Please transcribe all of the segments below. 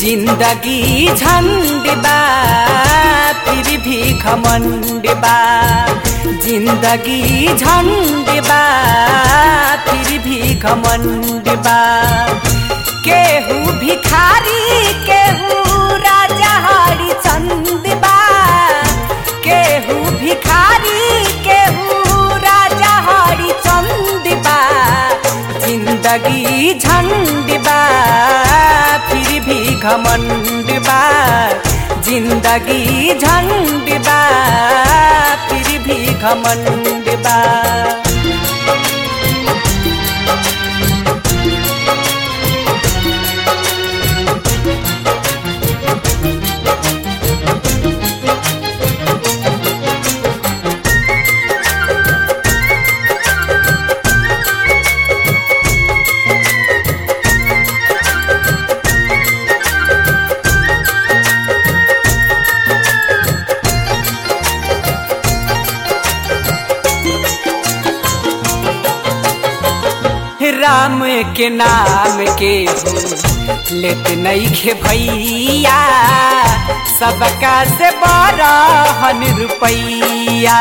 जिंदगी झंड बा फिर भी घमंड बा जिंदगी झंड बा फिर भी घमंड बा केहू भिखारी केहू राजा हरिचंद बा केहू भिखारी केहू राजा हरिचंद बा जिंदगी झंड बा फिर भी घमंड बा जिंदगी झंड बा फिर भी घमंड बा राम के नाम के लेत नईखे भैया सबका से बारहन रुपैया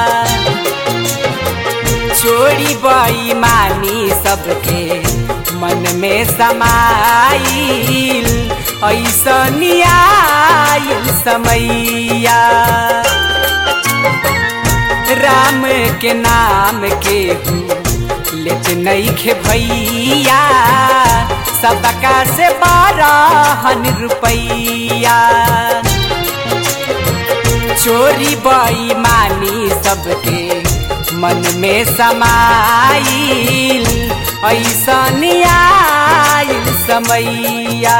चोरी बेईमानी सबके मन में समाइल ऐसन आइल समैया राम के नाम के लेत नईखे भैया सबका से बारहन रुपैया चोरी बेईमानी सबके मन में समाइल ऐसन आइल समैया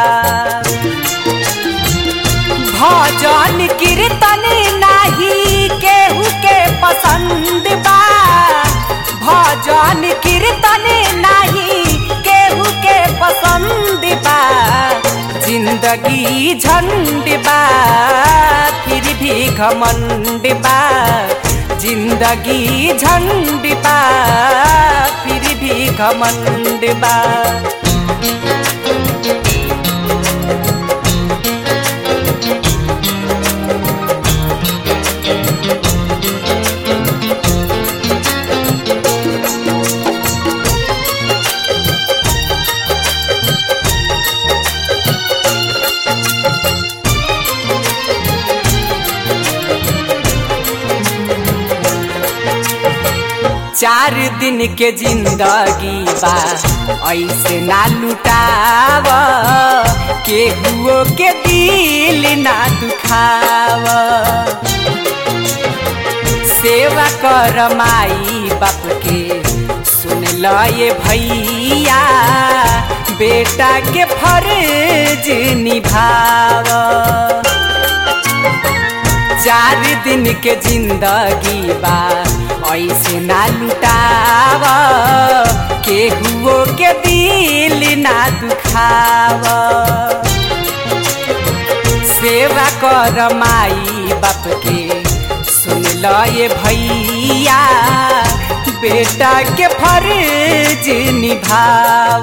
भजन कीर्तन नाही केहू के पसंद बा भजन कीर्तन नाही केहू के पसंद बा जिंदगी झंड बा फिर भी घमंड बा जिंदगी झंड बा फिर भी घमंड बा चार दिन के जिंदगी बा ऐसे ना लुटाव केहुओ के दिल ना दुखाव सेवा कर माई बाप के सुन ल ये भैया बेटा के फर्ज निभाव चार दिन के जिंदगी बा ऐसे ना लुटाव केहुओ के दिल ना दुखाव सेवा कर माई बाप के सुन ल ये भैया बेटा के फर्ज निभाव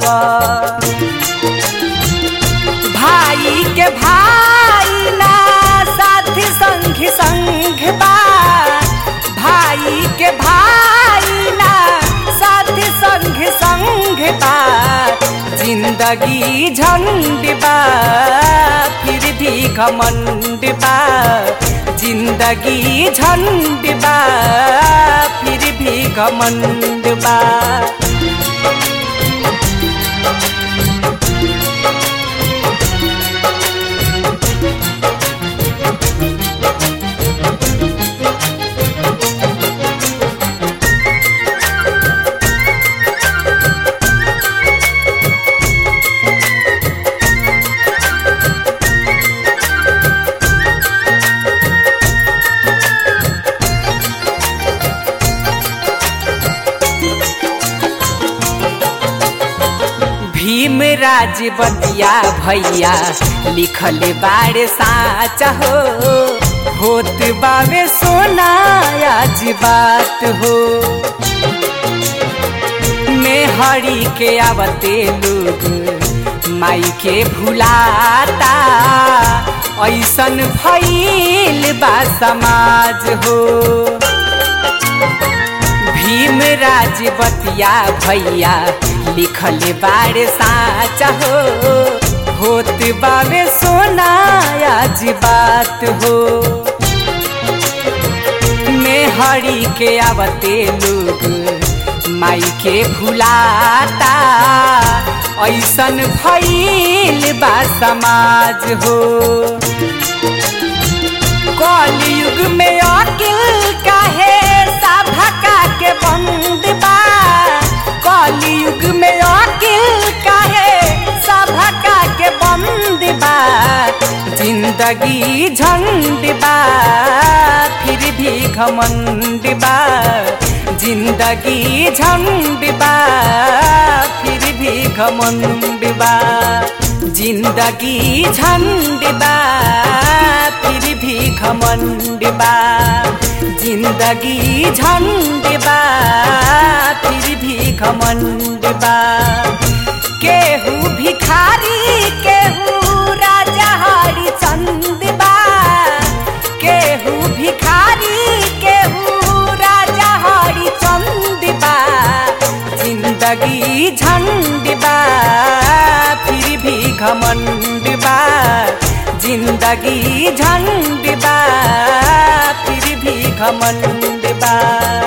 भाई के भाई ना साथी संग संग बा भाई के भाई ना साथी संग संग बा जिंदगी झंड बा फिर भी घमंड बा जिंदगी झंड बा फिर भी घमंड बा भीम राज बतिया भैया लिखल बाड़े साच हो होत बावे सोना आज बात हो मेहरी के आवते लोग माई के भुलाता ऐसन भइल बा समाज हो भीम राज बतिया भैया लिखल बाड़े साचा हो होत बावे सोना आज बात हो मेहरी के आवते लोग माई के भुलाता ऐसन भइल बा समाज हो कलयुग में अकिल काहे सभका के बंद बा कलयुग में अकिल काहे सभका के बंद बा जिंदगी झंड बा फिर भी घमंड बा जिंदगी झंड बा फिर भी घमंड बा जिंदगी झंड बा फिर भी घमंड बा जिंदगी झंड बा फिर भी घमंड बा केहू भिखारी केहू राजा हरिचंद बा केहू भिखारी केहू राजा हरिचंद बा जिंदगी झंड बा फिर भी घमंड बा जिंदगी झंड बा फिर भी घमंड बा